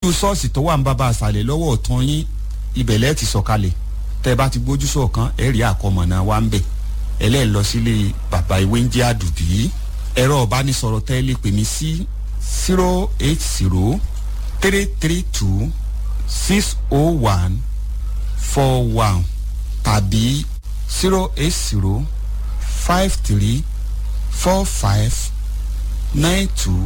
ojú ṣọ́ọ̀ṣì tó wà ń bàbá àṣàlẹ̀ lọ́wọ́ ọ̀tún yín ibẹ̀ lẹ́ẹ̀ ti sọ̀kalẹ̀ tẹ́ ẹ bá ti gbójú sọ̀kan ẹ rí àkọmọ̀nà wa ń bẹ̀ ẹlẹ́ẹ̀ lọ sílé bàbá ìwé ń jẹ́ àdùbí ẹ̀rọ ọ̀bánisọ̀rọ̀ tẹ́ ẹ lè pè mí sí zero eight zero three three two six oh one four one tàbí zero eight zero five three four five nine two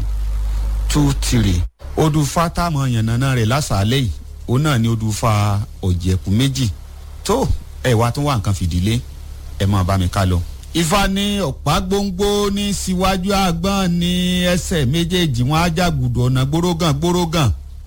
two three odùfà táwọn yànnàná rẹ̀ lásàálẹ̀ yìí òun náà ni odùfà ọ̀jẹ̀kú méjì tó ẹ̀ wá tún wà nǹkan fìdílé ẹ̀ máa bá mi ká lọ. ifá ní ọ̀pá gbóngbó ní síwájú àgbọ̀n ní ẹsẹ̀ méjèèjì wọn ajágùdù ọ̀nà gbórógàn gbórógàn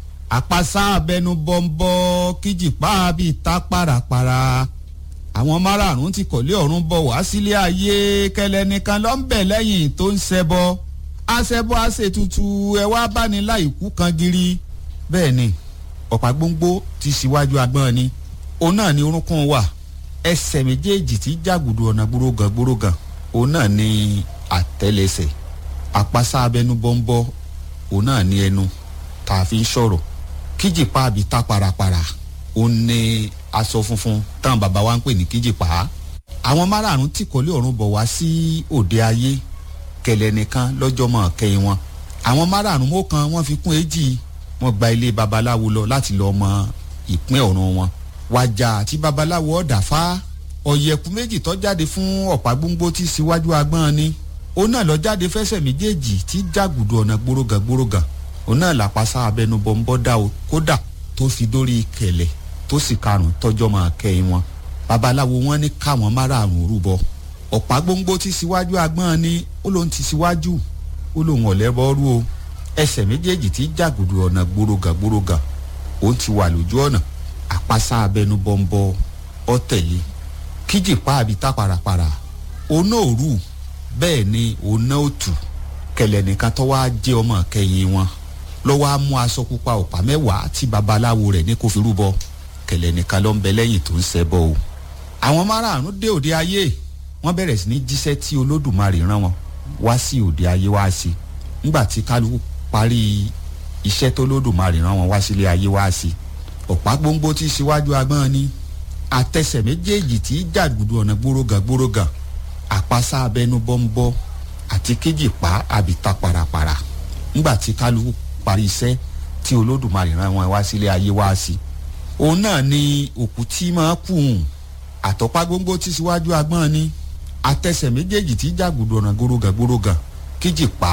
àpasá abẹnú bọ́ńbọ́ kíjìpá bíi tá pàràpàrà àwọn márààrún ti kọ̀lé ọ̀run bọ̀ wá sílé ayé kẹlẹ́ nìkan ló ń bẹ̀ lẹ́yìn tó ń ṣẹbọ aṣẹbọ aṣètùtù ẹ wá báni láìkú kan giri bẹ́ẹ̀ ni ọ̀pá gbóngbó ti síwájú agbọ́n ni òun náà ni orúnkún wà ẹsẹ̀ méjèèjì tí jágùdù ọ̀nà gbórógàn gbórógàn òun náà ni àtẹ́lẹsẹ̀ àpasá abẹnú bọ́ńbọ́ òun náà ni ẹnu tá a fi ń sọ̀rọ̀ kíjìpá àbí tá parapara òun ni aṣọ funfun táwọn bàbá wa ń pè ní kíjìpá àwọn márààrún tí kọ́lé ọ̀run bọ̀ wá sí òde ayé kẹlẹ̀ nìkan lọ́jọ́ mọ̀ kẹ́yìn wọn àwọn márààrún mọ́ kan wọ́n fi kún èjì wọ́n gba ilé babaláwo lọ láti lọ́ọ́ mọ ìpín ọ̀run wọn wájà àti babaláwo ọ̀dà fá ọ̀yẹ̀kú méjì tó jáde fún ọ̀pá gbóngbó tí síwájú agbọ́n ni òun náà lọ jáde fẹsẹ̀ méjèèjì tí jágùdù ọ̀nà gbórógàn gbórógàn òun náà làpasá abẹnú bọ́ńbọ́ dá o kódà tó fi dórí kẹlẹ̀ tó sì karùn tọjọ́ máa kẹ́yìn wọn babaláwo wọn ní káwọn márààrún rúbọ ọ̀pá gbóngbó tí síwájú agbọ́n ni ó lóun ti síwájú ó lóun ọ̀lẹ́bọ́rú o ẹsẹ̀ méjèèjì tí jàgùdù ọ̀nà gbórógàn gbórógàn òun ti wà lójú ọ̀nà àpasá abẹnú bọ́ńbọ́ ọ̀tẹ̀lẹ̀ kíjìpá àbí tá parapara òun náà rù bẹ́ẹ̀ ni òun náà ò tù kẹlẹ̀ nìkan tó wá jẹ́ ọmọ kẹyìn wọn lọ́wọ́ á mú aṣọ pupa ọ̀pá mẹ́wàá tí babaláwo rẹ̀ ní kó fi rúbọ kẹlẹ̀ nìkan ló ń bẹ lẹ́yìn tó ń ṣẹbọ o. àwọn márààrún dé òde ayé wọ́n bẹ̀rẹ̀ sí ní jíṣẹ́ tí olódùmarè rán wọn wá sí òde ayé wá sí nígbà tí kálukú parí iṣẹ́ tó olódùmarè rán wọn wá sílé ayé wá sí ọ̀pá gbóngbó tí síwájú agbọ́n ni àtẹsẹ̀ méjèèjì tí jàgùdù ọ̀nà gbórógàn gbórógàn àpasá abẹnú bọ́ńbọ́ àti kéjìpá àbíta parapara ńgbà tí kálukú parí iṣẹ́ tí olódùmarè rán wọn wá sílé ayé wá sí òun náà ni òkú tí máa kù hùn àtọ́pá gbóngbó tí síwájú agbọ́n ni àtẹsẹ̀ méjèèjì tí jàgùdù ọ̀nà gbórógàn gbórógàn kéjìpá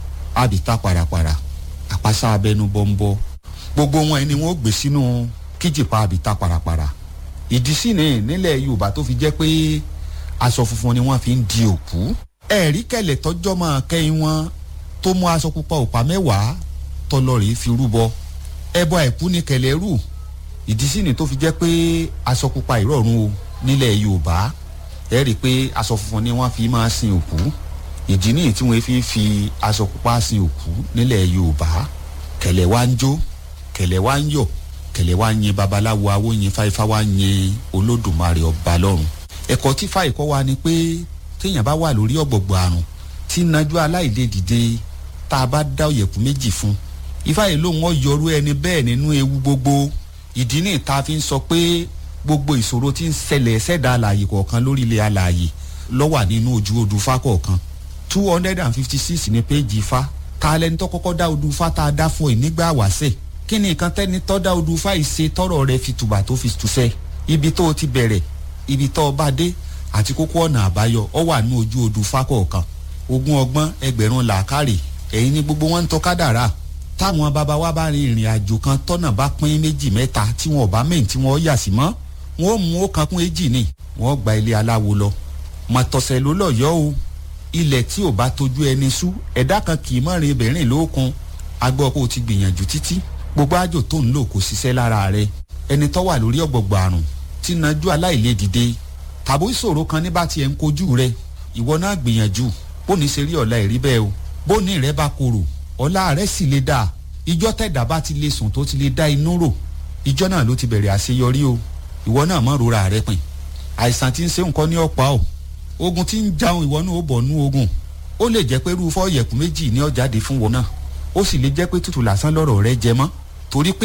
àbíta parapara àpasá abẹnú bọ́ńbọ́ gbogbo wọn ni wọn gbé sínú kéjìpá àbíta parapara ìdí sí ni nílẹ̀ yorùbá tó fi jẹ́ pé aṣọ funfun ni wọ́n fi ń di òkú ẹ̀rí kẹlẹ̀ tọ́jọ́ máa kẹ́yìn wọn tó mú aṣọ pupa òpá mẹ́wàá tọlọ́rìí fi rúbọ ẹbọ àìkú ni kẹlẹ̀ rù ìdí sí ni tó fi jẹ́ pé aṣọ pupa ìrọ̀rùn o nílẹ̀ yorùbá ẹ rí i pé aṣọ funfun ni wọ́n fi máa sin òkú ìdí nìyí tí wọ́n fi ń fi aṣọ pupa sin òkú nílẹ̀ yorùbá kẹlẹ̀ wá ń jó kẹlẹ̀ wá ń yọ̀ kẹlẹ̀ wá ń yin babaláwo awo yin fáifá wá ń yin olódùmarè ọba lọ́run ẹ̀kọ́ tí fáì kọ́ wa ni pé téèyàn bá wà lórí ọ̀gbọ̀gbọ̀ àrùn tí nájú aláìlè dìde tá a bá dá òyẹ̀kú méjì fún ifá yìí lóun ọ̀ yọrú ẹni bẹ́ẹ̀ nínú ewu gbogbo ìdí ní ìta fi ń sọ pé gbogbo ìṣòro tí ń ṣẹlẹ̀ ṣẹ̀dá alààyè kọ̀ọ̀kan lórí ilẹ̀ alààyè lọ́wà nínú ojú odù fá kọ̀ọ̀kan two hundred and fifty six ní péjì ifá ta lẹni tó kọ́kọ́ dá odù fá tá a dá fún ẹ nígbà wáṣẹ̀ kí ni nǹkan tẹ́ni tó dá odù fá yìí ṣe tọ́rọ̀ rẹ fi tùbà tó fi tùṣẹ́ ibi tó o ti bẹ̀rẹ̀ ibi tó o bá dé àti kókó ọ̀nà àbáyọ ọ wà ní ojú odù fákọ̀ọ̀kan ogún ọgbọ́n ẹgbẹ̀rún làákàrè ẹ̀yin ni gbogbo wọn ń tọ́ kádàrá táwọn bàbá wa bá rin ìrìn àjò kan tọ́nà bá pín méjì mẹ́ta tí wọn ò bá mẹ́yìn tí wọ́n yà sí mọ́ wọn ò mú ó kan kún èjì ni wọn gba ilé aláwo lọ mọ̀tọ̀sẹ̀ ló lọ yọ o ilẹ̀ tí ò bá tójú ẹni sú ẹ̀dá kan kì í mọ̀rin ibẹ̀rìn lókun agbọ́ kó o ti gbìyànjú títí gbogbo àjò tó ń lò kò ṣiṣẹ́ lára rẹ ẹni tó wà lórí ọ̀gbọ̀gbọ̀ àrùn tí nájú aláìlè dìde tàbí ìṣòro kan ní bá tiẹ̀ ń kojú rẹ ìwọ náà gbìyànjú bóni ṣe rí ọ̀la ìrí bẹ́ẹ̀ o bóni rẹ bá korò ọ̀la rẹ sì lè dà ìjọ tẹ̀dá bá ti lè sùn tó ti lè dá inú rò ìjọ náà ló ti bẹ̀rẹ̀ àṣeyọrí o ìwọ náà mọ̀ rora rẹ pin àìsàn tí ń ṣe nǹkan ní ọ̀pá o ogun tí ń jaun ìwọ náà ó bọ̀ nú ogun ó lè jẹ́ pé irú fọ́ọ̀yẹ̀kú méjì ní ọ̀jáde fún wọn náà ó sì lè jẹ́ pé tútù lásán lọ́rọ̀ rẹ jẹ mọ́ torí pé